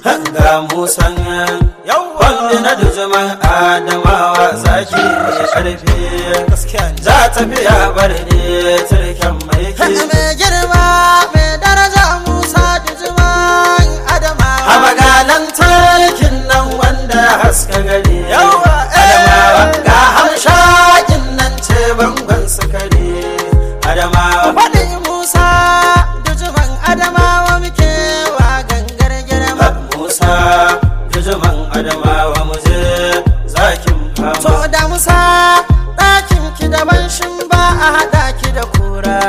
ga musan wanda na dujuman adamawa zaki mai karfi za ta biya bar ne turken mai ke mai girma mai daraja musa dujuman adamawa a magalan tarkin nan wanda haska gari adamawa ga hamshakin nan ce bangon sukari adamawa faɗi musa dujuman adamawa muke wa gangar girma musa dujuman adamawa muje zakin to fama da musa ɗakin ki daban shin ba a haɗa ki da kura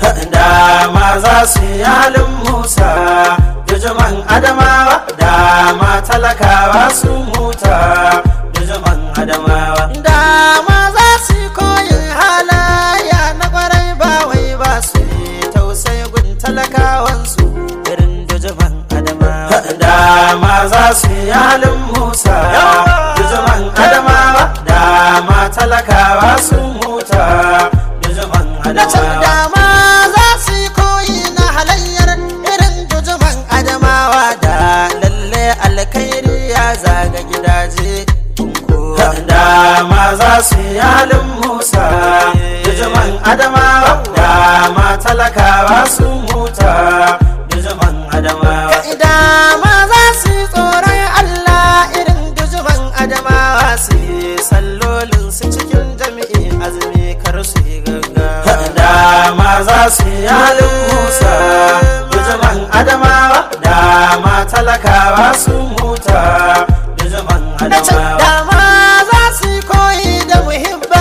dama za su yi halin musa dujuman adamawa dama talakawa sun huta dujuman adamawa dama za su yi koyin halaya na kwarai ba wai ba su yi tausayi gun talakawansu irin dujuman adamawa dama za su yi halin musa dujuman adamawa dama talakawa sun huta dujuman na can adamawa dama za su yi koyi na halayyar irin dujuman adamawa da lalle alkhairi ya zaga gidaje kunko dama za su yi halin musa dujuman adamawa dama talakawa sun huta dujuman adamawa dama za su yi tsoron allah irin dujuman adamawa su yi sallolin su cikin jami'i azumi kar su yi gaggawa dama za su yi halin musa dujuman adamawa dama talakawa sun huta dujuman na can adamawa dama za su yi koyi da muhibba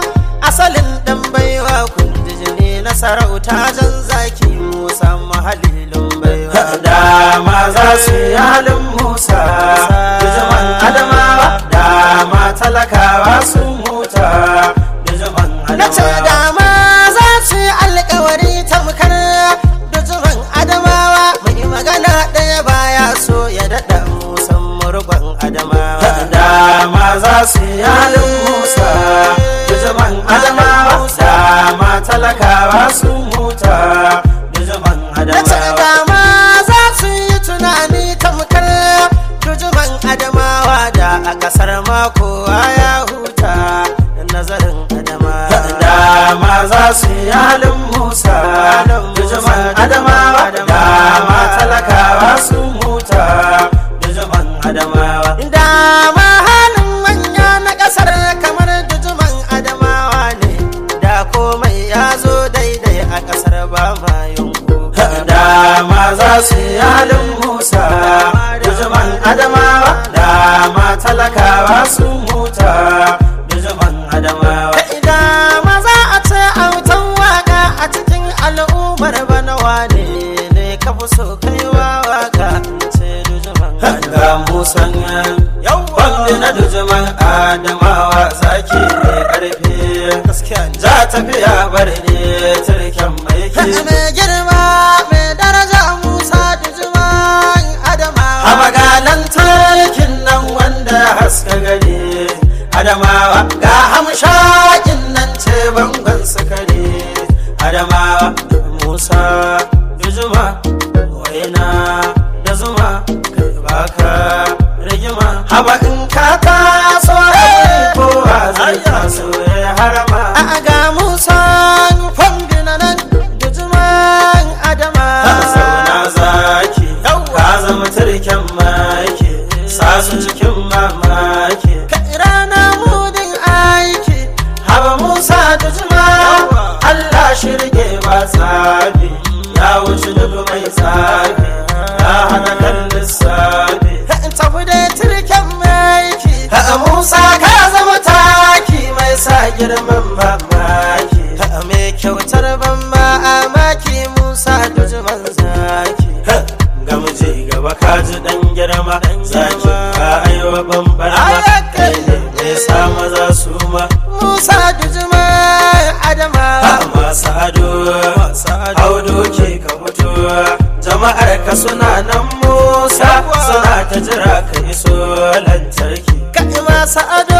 asalin dan baiwa kundijini na sarauta jan zaki musa mahalilin baiwa dama za su yi halin musa dujuman adamawa dama talakawa sun huta dujuman na ce adamawa dama za su yi alkawari tamkar dujuman adamawa mai magana ɗaya baya so ya daɗa musan murgon adamawa dama za su yi halin musa dujuman adamawa dama talakawa sun huta dujuman na ce adamawa dama za su yi tunani tamkar dujuman adamawa da a ƙasar mako ya huta nazarin adamawa dama za su yi halin musa dujuman adamawa dama talakawa sun huta dujuman adamawa dama halin manya na ƙasar kamar dujuman adamawa ne da komai ya zo daidai a ƙasar ba ma yunku dama za su yi halin musa dujuman adamawa dama talakawa sun huta dujuman adamawa dama za a ce autan waka a cikin al'ummar bana wane ne ka fi so kaiwa waka ce dujuman ga musan wanda na dujuman adamawa zaki mai karfi gaskiya ne za ta biya bar ne turken mai ke mai girma mai daraja musa dujuman adamawa a magalan tarkin nan wanda haska gari adamawa ga hamshakin nan ce bangon sukari adamawa musa dujuma waina da zuma kai baka rigima haba in ka taso kowa zai taso ya harama a ga musa fambi na nan dujuman adamawa zauna zaki ka zama turken maki sa su cikin mamaki rana mudin aiki haba musa da jima allah shirge ba tsabi ya wuce duk mai tsabi ya hana kan lissafi tafi da turken maiki ha musa ka zama taki mai sa girman mamaki mai kyautar ban ma'amaki musa dujuman zaki ga muje gaba ka ji dan girma zaki ka aiwa bambara Ayakai. ne mai sa maza su ma musa dujuman adamawa masu ado audo ke ka fito jama'ar ka suna nan musa suna ta jira ka iso lantarki kai masu ado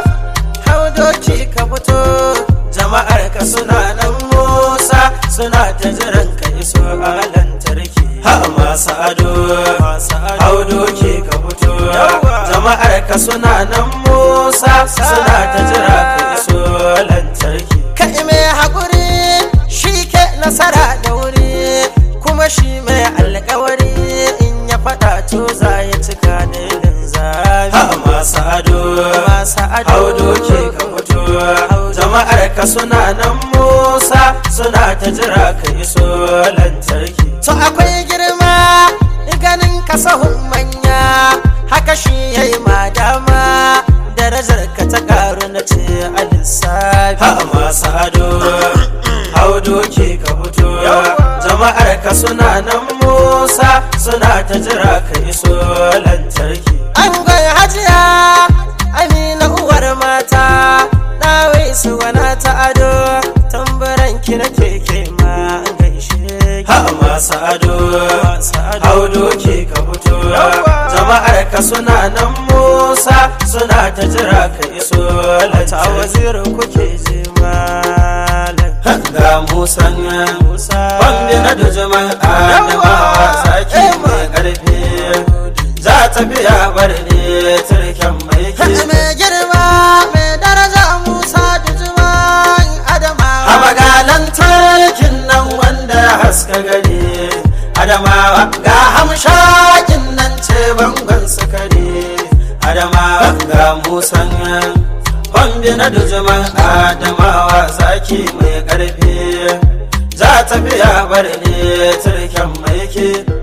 hau doki ka fito jama'ar ka suna nan musa suna ta jiran ka iso a lantarki ha masu ado audo ke ka suna nan musa suna ta jira ka iso lantarki kai mai haƙuri shi ke nasara da wuri kuma shi mai alkawari in ya faɗa to za ya cika da linzami ha masu ado masu ado haudo ke ka fito jama'ar ka suna nan musa suna ta jira ka iso lantarki to akwai girma ganin kasahun manya haka shi ya yi madama darajar ka ta karu na ce a lissafi ha masu ado haudo ke ka fito jama'ar ka suna nan musa suna ta jira ka iso lantarki an gwai hajiya amina uwar mata ɗawai su wana ta ado tambaran ki na keke ma an gaishe ha masu ado haudo ke ka fito jama'ar ka suna nan musa suna ta jira ka iso ta lantarki wazirin kuke je malam ga musan bambi na dujuman adamawa sake mai karfi za ta biya bar ne turken mai ke mai girma mai daraja musa da juman a adamawa magalan tarkin nan wanda ya haska gari adamawa ga hamshakin nan ce bangon sukari adamawa ga musan bambi na dujuman adamawa zaki mai karfi za ta biya bar ne turken mai ke